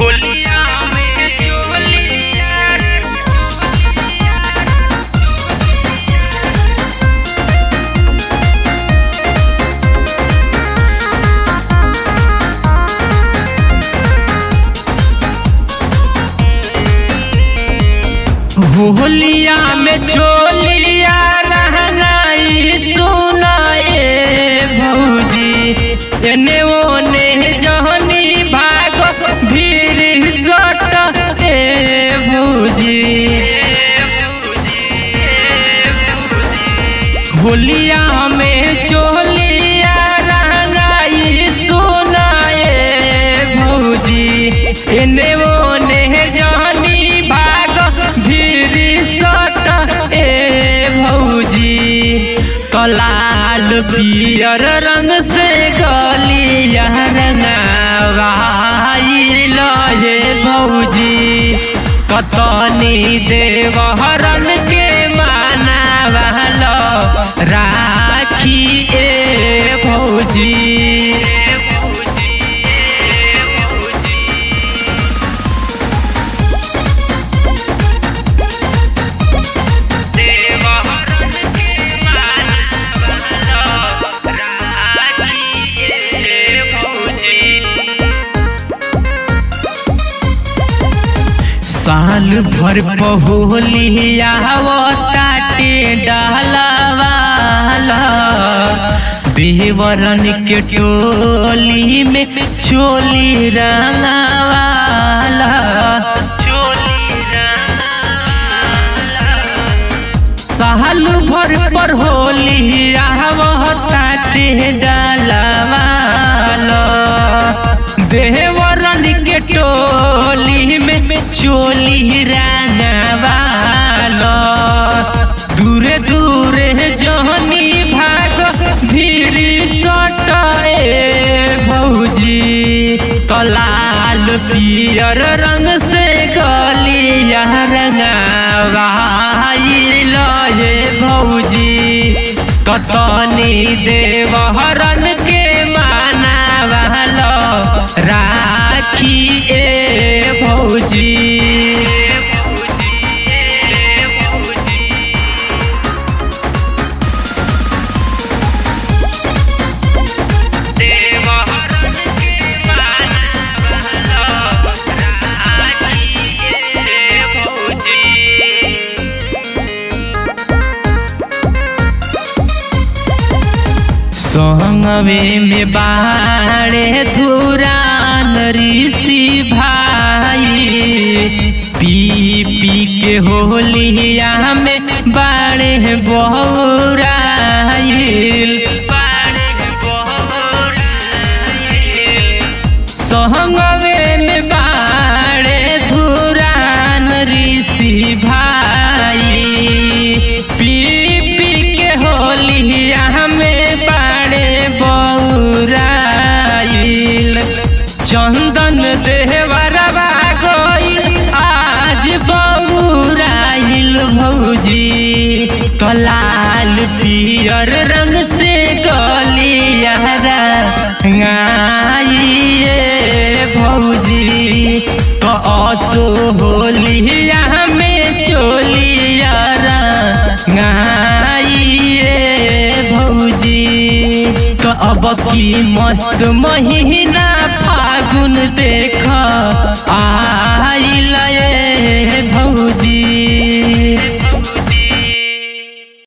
होलिया में चोलिया होलिया में चोलिया रहनाई सुनाए भौजी एने ओने जहनी भाग भीड़ सट ए भौजी होलिया में चोलिया रहनाई सुनाए भौजी एने ओने जहनी भाग भीड़ सट ए भौजी तो लाल पियर रंग से गलिया रंगावाई लजे भौजी कतनी देवहरन के माना वालो राखी ए भौजी साल भर पहुलिया ताटे डालवाला बेवरन के टोली में चोली रंगावाला चोली रंगावाला साल भर पर होलिया ताटे डालवाला देवरन के टोली में चोली रंगवालो दूरे दूरे जहनी भाग भीड़ सटाए भौजी तो लाल पियर रंग से गलिया रंगवाई लजे भौजी कतनी देवहरन के माना वालो राखी ए भौजी संगवे में बाड़े धुरान ऋषि भाई पी पी के होलिया में बाड़े बहुराइल संगवे में बाड़े धुरान ऋषि भाई पी पी के होलिया में बाड़े बौराइल चंदन देवरवा गईल आज बौराइल भौजी तो लाल पियर रंग से गलिया रंगाइए भौजी तो असो होलिया में चोलिया रंगाइए भौजी तो अब की मस्त महीना फागुन देख आ